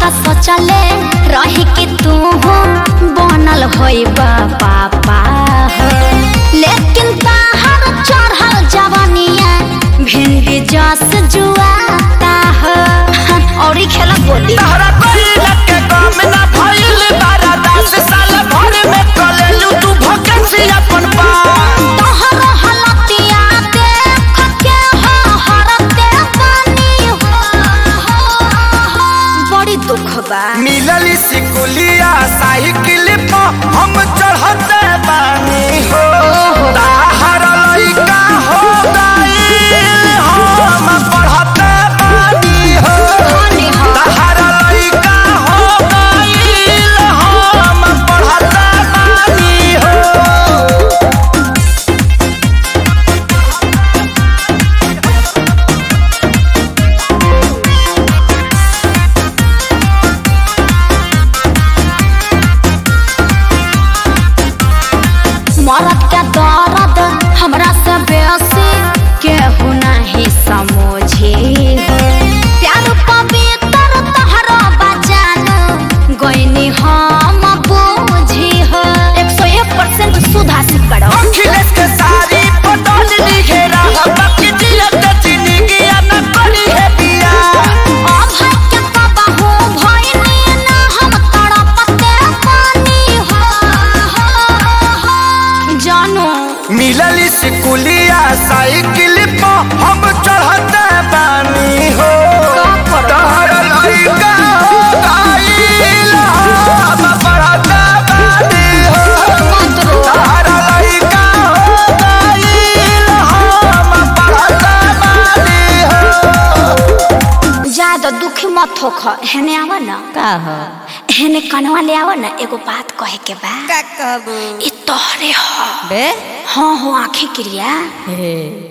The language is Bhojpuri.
त सोचले रही कि तू बनल होई पापा हो लेकिन ताहर चढ़ल जवानिया भिंडी जस जुआता हो और ही खेला बोली तहरा कइला के काम ना भइल बारा दस साल भर में कलेलू तू भकेंसी अपन पा तोहर हलतिया देख के हो हरते बानी हो बड़ी दुख बा मिलल सिकुलिया साइकिल पर हम चढ़ते बानी हो ताहर लइका हो गइल हम पढ़ते बानी हो धनी हो ताहर लइका हो गइल हम पढ़ते बानी हो मरद के दर्द हमरा से बेसी केहू नहीं समझे हो प्यार पवित्र तहरा बजान गईनी हम बूझी हो एक सौ एक परसेंट सुधासी करो अखिलेश के सारी पटल लिखे रहा बाकी जियत जिंदगी न करी है बिया अभय के कबहू भइनी ना हम तड़पते पानी हो जानो मिलल स्कूलिया साइकिल पर हम चढ़ते बानी हो तहर लइका हो गइल हम पढ़ते बानी हो तहर लइका हो गइल हम पढ़ते बानी हो ज्यादा दुखी मत होख हेने आवा ना का हो हेने कनवा ले आवा ना एगो बात कहे के बा का कहबू ई तोहरे ह बे हाँ हो आंखें क्रिया हे